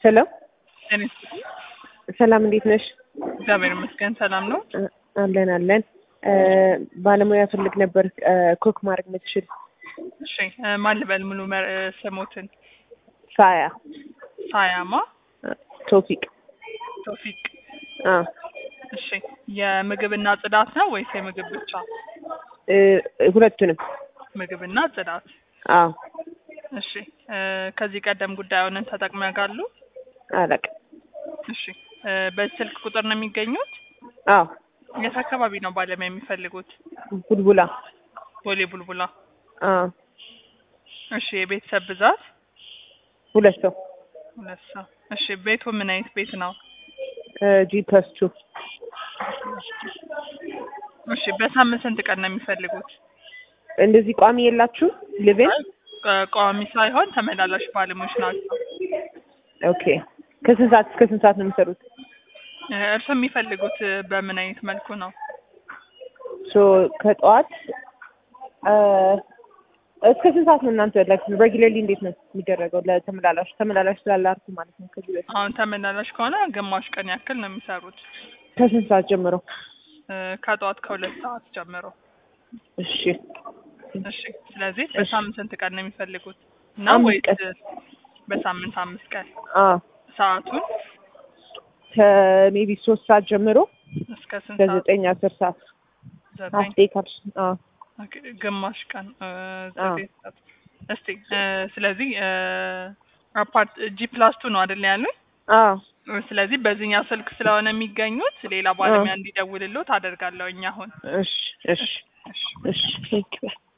ሄሎ እኔ ሰላም፣ እንዴት ነሽ? እግዚአብሔር ይመስገን ሰላም ነው። አለን አለን። ባለሙያ ፈልግ ነበር ኮክ ማድረግ የምትችል እሺ እ ማን ልበል ሙሉ መ- እ ስሞትን? ሳያ ሳያማ ቶፊቅ። ቶፊቅ። አ እሺ የምግብና ጽዳት ነው ወይስ የምግብ ብቻ? እ ሁለቱንም። ምግብና ጽዳት። አዎ እሺ እ ከዚህ ቀደም ጉዳዩን ተጠቅመው ያውቃሉ? አላውቅም። እሺ እ በዚህ ስልክ ቁጥር ነው የሚገኙት? አዎ የት አካባቢ ነው ባለሙያ የሚፈልጉት? ቡልቡላ። ቦሌ ቡልቡላ። አዎ እሺ የቤተሰብ ብዛት? ሁለት ሰው ሁለት ሰው። እሺ ቤቱ ምን አይነት ቤት ነው? ጂ ፕለስ ቱ እሺ በሳምንት ስንት ቀን ነው የሚፈልጉት? እንደዚህ ቋሚ የላችሁ ሊቪን? ቋ- ቋሚ ሳይሆን ተመላላሽ ባለሙያዎች ናቸው። ኦኬ ከስንት ሰዓት እስከ ስንት ሰዓት ነው የሚሰሩት? እ እርስዎ የሚፈልጉት እ በምን አይነት መልኩ ነው? ሶ ከጠዋት እ እስከ ስንት ሰዓት ነው እናንተ ላይክ ሬጉላርሊ እንዴት ነው የሚደረገው? ለተመላላሽ ተመላላሽ ስላላችሁ ማለት ነው። ከዚህ በፊት አሁን ተመላላሽ ከሆነ ግማሽ ቀን ያክል ነው የሚሰሩት ከስንት ሰዓት ጀምሮ? እ ከጠዋት ከሁለት ሰዓት ጀምሮ። እሺ እሺ ስለዚህ በሳምንት ስንት ቀን ነው የሚፈልጉት? እና አምስት ወይስ ቀን። በሳምንት አምስት ቀን? አ ሰዓቱን ከሜቢ ሶስት ሰዓት ጀምሮ እስከ ስንት ሰዓት? ከዘጠኝ አስር ሰዓት ዘጠኝ አስቴ ካልሽ አ ኦኬ፣ ግማሽ ቀን እ አዎ። ዘጠኝ ሰዓት። እስቲ እ ስለዚህ እ አፓርት ጂ ፕላስ ቱ ነው አይደል ያሉኝ? አ ስለዚህ በዚህኛው ስልክ ስለሆነ የሚገኙት ሌላ ባለሙያ እንዲደውልልዎት አደርጋለሁ። እኛ አሁን እሺ እሺ እሺ እሺ ቴንክ ዩ